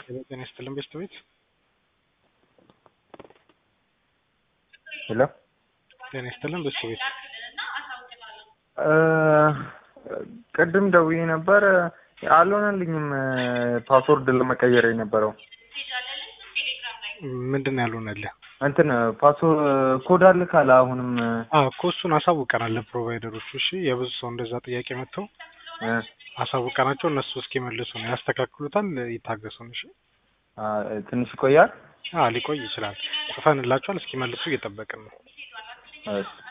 ጤና ይስጥልን ቤተሰቤት ሄሎ ጤና ይስጥልን ቤተሰቤት ቅድም ደውዬ ነበር አልሆነልኝም። ፓስወርድ ለመቀየር የነበረው ምንድን ነው ያልሆነልህ? እንትን ፓስወርድ ኮድ አልካለ አሁንም አዎ እኮ እሱን አሳውቀናል ለፕሮቫይደሮቹ። እሺ የብዙ ሰው እንደዛ ጥያቄ መጥተው እ አሳውቀናቸው እነሱ እስኪመልሱ ነው ያስተካክሉታል። ይታገሱን። እሺ አ፣ ትንሽ ይቆያል። አዎ ሊቆይ ይችላል። ጽፈንላቸዋል። እስኪመልሱ እየጠበቅን ነው። እሺ